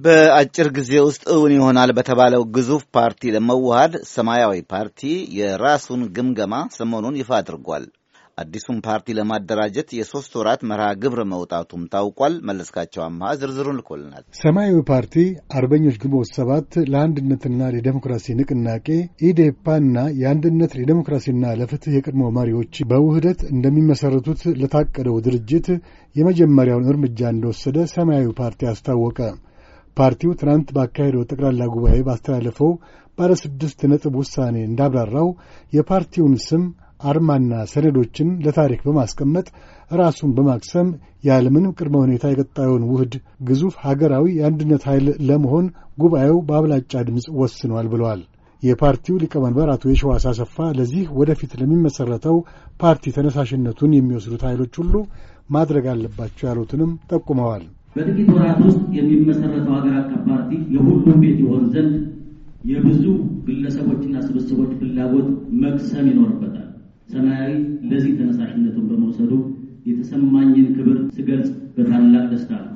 በአጭር ጊዜ ውስጥ እውን ይሆናል በተባለው ግዙፍ ፓርቲ ለመዋሃድ ሰማያዊ ፓርቲ የራሱን ግምገማ ሰሞኑን ይፋ አድርጓል። አዲሱን ፓርቲ ለማደራጀት የሶስት ወራት መርሃ ግብር መውጣቱም ታውቋል። መለስካቸው አምሃ ዝርዝሩን ልኮልናል። ሰማያዊ ፓርቲ አርበኞች ግንቦት ሰባት ለአንድነትና ለዴሞክራሲ ንቅናቄ ኢዴፓና የአንድነት ለዴሞክራሲና ለፍትህ የቀድሞ መሪዎች በውህደት እንደሚመሠረቱት ለታቀደው ድርጅት የመጀመሪያውን እርምጃ እንደወሰደ ሰማያዊ ፓርቲ አስታወቀ። ፓርቲው ትናንት ባካሄደው ጠቅላላ ጉባኤ ባስተላለፈው ባለ ስድስት ነጥብ ውሳኔ እንዳብራራው የፓርቲውን ስም አርማና ሰነዶችን ለታሪክ በማስቀመጥ ራሱን በማክሰም ያለምንም ቅድመ ሁኔታ የቀጣዩን ውህድ ግዙፍ ሀገራዊ የአንድነት ኃይል ለመሆን ጉባኤው በአብላጫ ድምፅ ወስኗል ብለዋል። የፓርቲው ሊቀመንበር አቶ የሸዋስ አሰፋ ለዚህ ወደፊት ለሚመሠረተው ፓርቲ ተነሳሽነቱን የሚወስዱት ኃይሎች ሁሉ ማድረግ አለባቸው ያሉትንም ጠቁመዋል። በጥቂት ወራት ውስጥ የሚመሠረተው ሀገር አቀፍ ፓርቲ የሁሉም ቤት ይሆን ዘንድ የብዙ ግለሰቦችና ስብስቦች ፍላጎት መቅሰም ይኖርበታል። ሰማያዊ ለዚህ ተነሳሽነቱን በመውሰዱ የተሰማኝን ክብር ስገልጽ በታላቅ ደስታ ነው።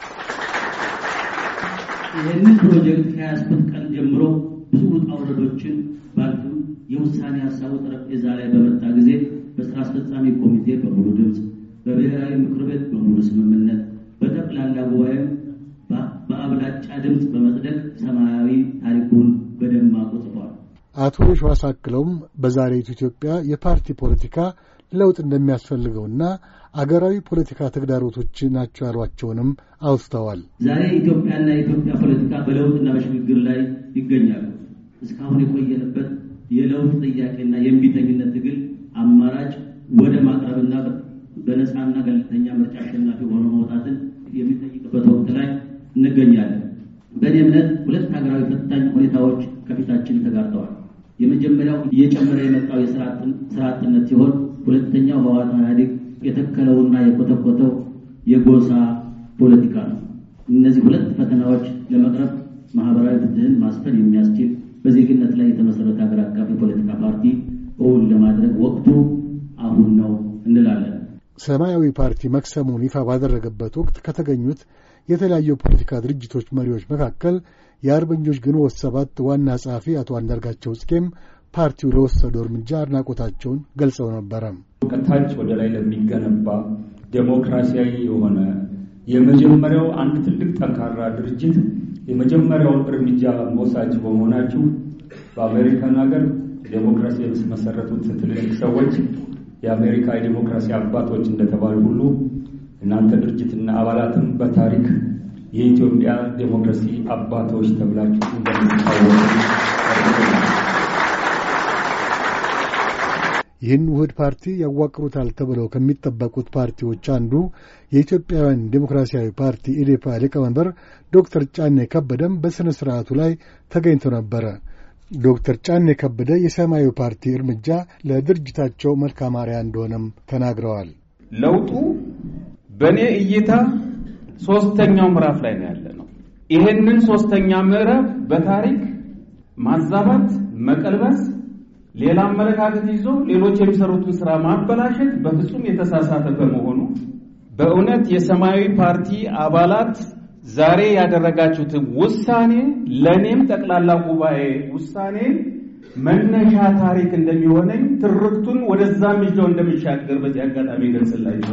ይህንን ፕሮጀክት ከያዝኩት ቀን ጀምሮ ብዙ ውጣ ውረዶችን ባልፍም የውሳኔ ሀሳቡ ጠረጴዛ ላይ በመጣ ጊዜ በስራ አስፈጻሚ ኮሚቴ በሙሉ ድምፅ፣ በብሔራዊ ምክር ቤት በሙሉ ስምምነት፣ በጠቅላላ ጉባኤም በአብላጫ ድምፅ በመጽደቅ ሰማያዊ ታሪኩን በደማቁ ጽፏል። አቶ የሸዋስ አክለውም በዛሬቱ ኢትዮጵያ የፓርቲ ፖለቲካ ለውጥ እንደሚያስፈልገውና አገራዊ ፖለቲካ ተግዳሮቶች ናቸው ያሏቸውንም አውስተዋል። ዛሬ ኢትዮጵያና የኢትዮጵያ ፖለቲካ በለውጥና በሽግግር ላይ ይገኛሉ። እስካሁን የቆየንበት የለውጥ ጥያቄና የእምቢተኝነት ትግል አማራጭ ወደ ማቅረብና በነፃና ገለልተኛ ምርጫ አሸናፊ ሆኖ መውጣትን የሚጠይቅበት ወቅት ላይ እንገኛለን። በእኔ እምነት ሁለት ሀገራዊ ፈታኝ ሁኔታዎች ከፊታችን ተጋርጠዋል። የመጀመሪያው እየጨመረ የመጣው የስራ አጥነት ሲሆን ሁለተኛው ህወሓት ኢህአዴግ የተከለውና የኮተኮተው የጎሳ ፖለቲካ ነው። እነዚህ ሁለት ፈተናዎች ለመቅረፍ ማህበራዊ ፍትህን ማስፈን የሚያስችል በዜግነት ላይ የተመሰረተ ሀገር አቀፍ የፖለቲካ ፓርቲ እውን ለማድረግ ወቅቱ አሁን ነው እንላለን። ሰማያዊ ፓርቲ መክሰሙን ይፋ ባደረገበት ወቅት ከተገኙት የተለያዩ የፖለቲካ ድርጅቶች መሪዎች መካከል የአርበኞች ግንቦት ሰባት ዋና ጸሐፊ አቶ አንዳርጋቸው ጽጌም ፓርቲው ለወሰደው እርምጃ አድናቆታቸውን ገልጸው ነበረ። ከታች ወደ ላይ ለሚገነባ ዴሞክራሲያዊ የሆነ የመጀመሪያው አንድ ትልቅ ጠንካራ ድርጅት የመጀመሪያውን እርምጃ መውሳጅ በመሆናችሁ በአሜሪካን ሀገር ዴሞክራሲ የተመሰረቱት ትልልቅ ሰዎች የአሜሪካ የዴሞክራሲ አባቶች እንደተባሉ ሁሉ እናንተ ድርጅትና አባላትም በታሪክ የኢትዮጵያ ዴሞክራሲ አባቶች ተብላችሁ እንደምትታወቁ ይህን ውህድ ፓርቲ ያዋቅሩታል ተብለው ከሚጠበቁት ፓርቲዎች አንዱ የኢትዮጵያውያን ዴሞክራሲያዊ ፓርቲ ኢዴፓ ሊቀመንበር ዶክተር ጫኔ ከበደም በሥነ ሥርዓቱ ላይ ተገኝተው ነበረ። ዶክተር ጫኔ ከበደ የሰማያዊ ፓርቲ እርምጃ ለድርጅታቸው መልካም አርአያ እንደሆነም ተናግረዋል። ለውጡ በእኔ እይታ ሶስተኛው ምዕራፍ ላይ ነው ያለ ነው። ይህንን ሶስተኛ ምዕራፍ በታሪክ ማዛባት፣ መቀልበስ፣ ሌላ አመለካከት ይዞ ሌሎች የሚሰሩትን ስራ ማበላሸት በፍጹም የተሳሳተ በመሆኑ በእውነት የሰማያዊ ፓርቲ አባላት ዛሬ ያደረጋችሁትን ውሳኔ ለእኔም ጠቅላላ ጉባኤ ውሳኔ መነሻ ታሪክ እንደሚሆነኝ ትርክቱን ወደዛም ይዘው እንደሚሻገር በዚህ አጋጣሚ ገልጽላችሁ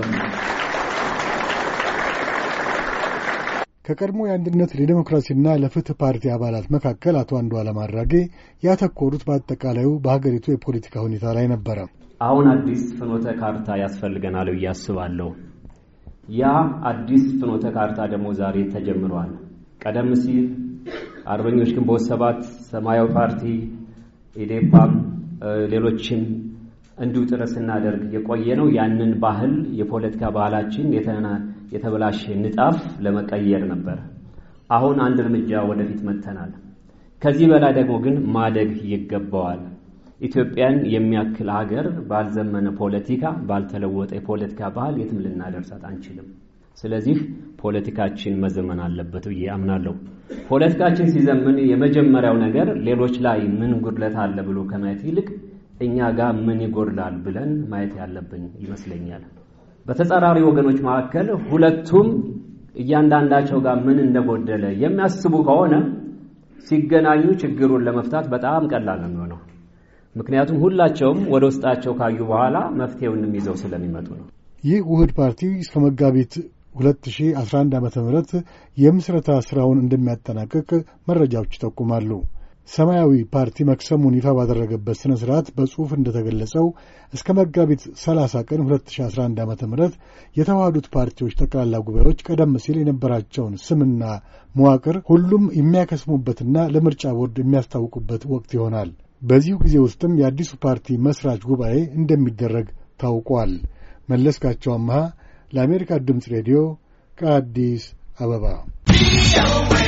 ከቀድሞ የአንድነት ለዲሞክራሲና ለፍትህ ፓርቲ አባላት መካከል አቶ አንዱዓለም አራጌ ያተኮሩት በአጠቃላዩ በሀገሪቱ የፖለቲካ ሁኔታ ላይ ነበረ። አሁን አዲስ ፍኖተ ካርታ ያስፈልገናል ብዬ አስባለሁ። ያ አዲስ ፍኖተ ካርታ ደግሞ ዛሬ ተጀምሯል። ቀደም ሲል አርበኞች ግንቦት ሰባት፣ ሰማያዊ ፓርቲ፣ ኢዴፓም ሌሎችም እንዲሁ ጥረት ስናደርግ የቆየ ነው። ያንን ባህል የፖለቲካ ባህላችን የተበላሸ ንጣፍ ለመቀየር ነበር። አሁን አንድ እርምጃ ወደፊት መጥተናል። ከዚህ በላይ ደግሞ ግን ማደግ ይገባዋል። ኢትዮጵያን የሚያክል ሀገር ባልዘመነ ፖለቲካ፣ ባልተለወጠ የፖለቲካ ባህል የትም ልናደርሳት አንችልም። ስለዚህ ፖለቲካችን መዘመን አለበት ብዬ አምናለሁ። ፖለቲካችን ሲዘምን የመጀመሪያው ነገር ሌሎች ላይ ምን ጉድለት አለ ብሎ ከማየት ይልቅ እኛ ጋር ምን ይጎድላል ብለን ማየት ያለብን ይመስለኛል። በተጻራሪ ወገኖች መካከል ሁለቱም እያንዳንዳቸው ጋር ምን እንደጎደለ የሚያስቡ ከሆነ ሲገናኙ ችግሩን ለመፍታት በጣም ቀላል ነው የሚሆነው። ምክንያቱም ሁላቸውም ወደ ውስጣቸው ካዩ በኋላ መፍትሄውንም ይዘው ስለሚመጡ ነው። ይህ ውህድ ፓርቲ እስከ መጋቢት 2011 ዓ ም የምስረታ ሥራውን እንደሚያጠናቅቅ መረጃዎች ይጠቁማሉ። ሰማያዊ ፓርቲ መክሰሙን ይፋ ባደረገበት ሥነ ሥርዓት በጽሑፍ እንደተገለጸው እስከ መጋቢት 30 ቀን 2011 ዓ ም የተዋሃዱት ፓርቲዎች ጠቅላላ ጉባኤዎች ቀደም ሲል የነበራቸውን ስምና መዋቅር ሁሉም የሚያከስሙበትና ለምርጫ ቦርድ የሚያስታውቁበት ወቅት ይሆናል። በዚሁ ጊዜ ውስጥም የአዲሱ ፓርቲ መስራች ጉባኤ እንደሚደረግ ታውቋል። መለስካቸው አምሃ ለአሜሪካ ድምፅ ሬዲዮ ከአዲስ አበባ